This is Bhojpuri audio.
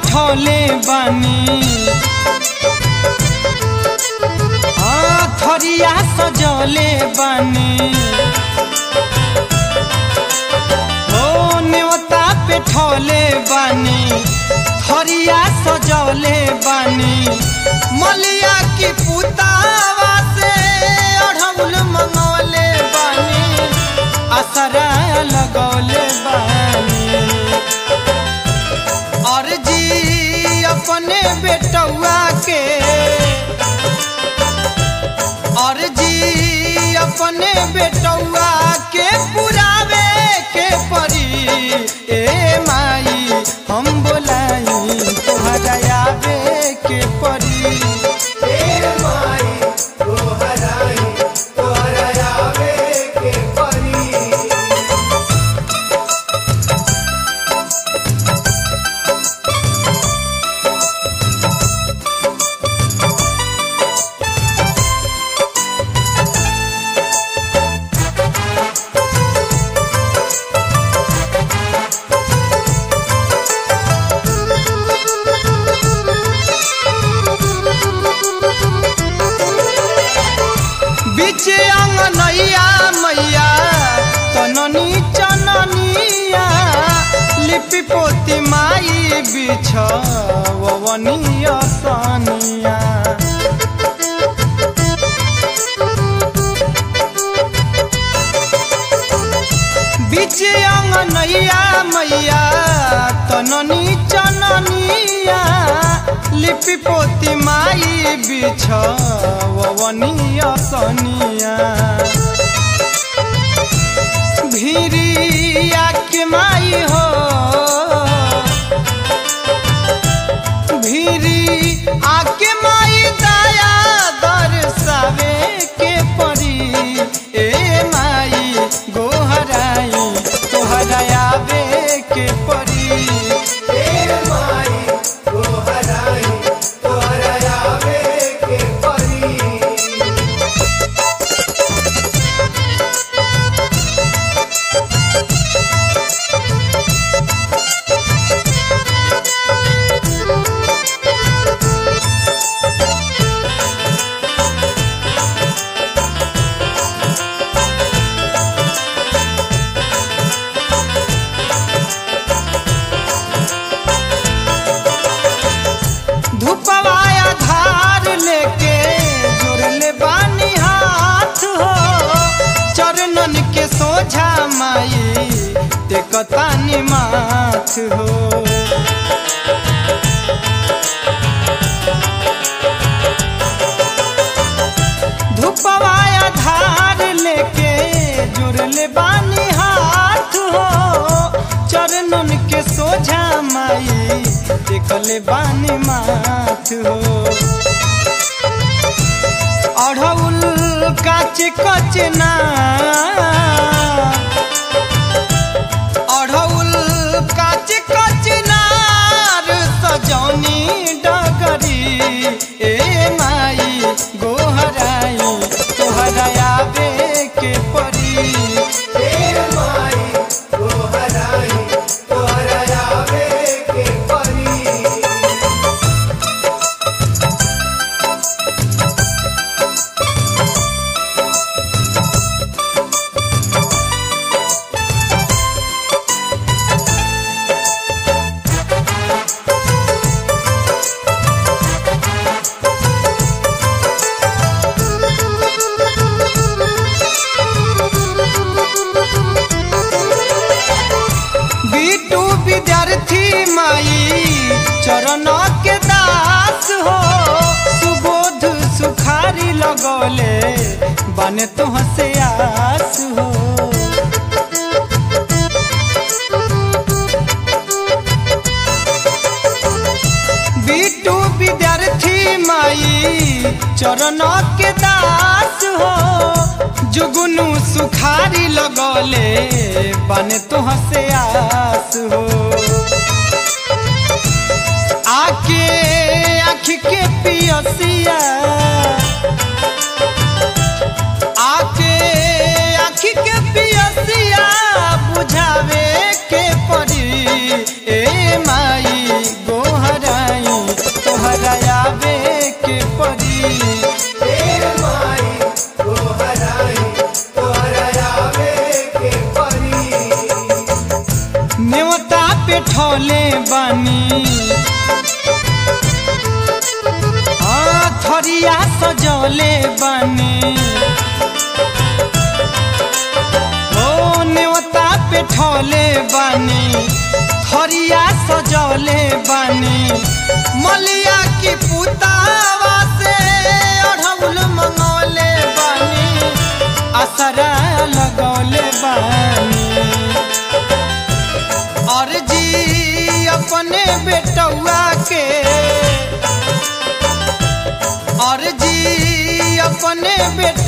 बैठौले बानी हाँ थरिया सजौले बानी ओ न्योता पे ठौले बानी थरिया सजौले बानी मलिया की पुतावा से अढ़ौल मंगौले बानी असरा लगौले बानी और जी अपने बेटौआ के और जी अपने बेटौआ के पुरावे के परी ए माई हम बोलाई तोहरा आवे के परी ए माई तोहराई तोहरा आवे के परी बीच अंगनैया मैया तननी चननिया लिपि पोती माई बिछवनिया सनिया बीच अंगनैया मैया तननी चननिया लिपि पोती माई बिछवनिया सनिया भिरिया के माई हो भिरी आके माई दया दर्शावे के परी ए माई गोहराई तोहरा आवे के परी ए माई तोहराई तोहरा आवे के परी धूपवाया धार लेके जोड़ले बानी हाथ हो चरणन के सोझा माई टेकतानी माथ हो धूपवाया धार लेके जुड़ले बानी हाथ हो चरणन के सोझा माई देखले बानी माथ हो अढ़ौल काच कच ना अढ़ौल काच कच नार सजौनी डगरी ए माई गोहराई तोहरा आवे के परी ए माई तोहराई तोहरा आवे के परी बीटू विद्यार्थी माई चरण के दास हो सुबोध सुखारी लगौले बने तुह से आस हो बीटू विद्यार्थी माई चरण के दास हो जुगनू सुखारी लगौले बने तुह से आस हो आके आँख के पियसिया आके आँख के पियसिया बुझावे के परी ए माई गोहर ठोले बानी हाँ थरिया सजौले बानी ओ नेवता पे ठोले बानी थरिया सजौले बानी मलिया की पुतावा से अढ़ौल मंगौले बानी असरा लगौले बानी और जी अपने बेटौआ के और जी अपने बेट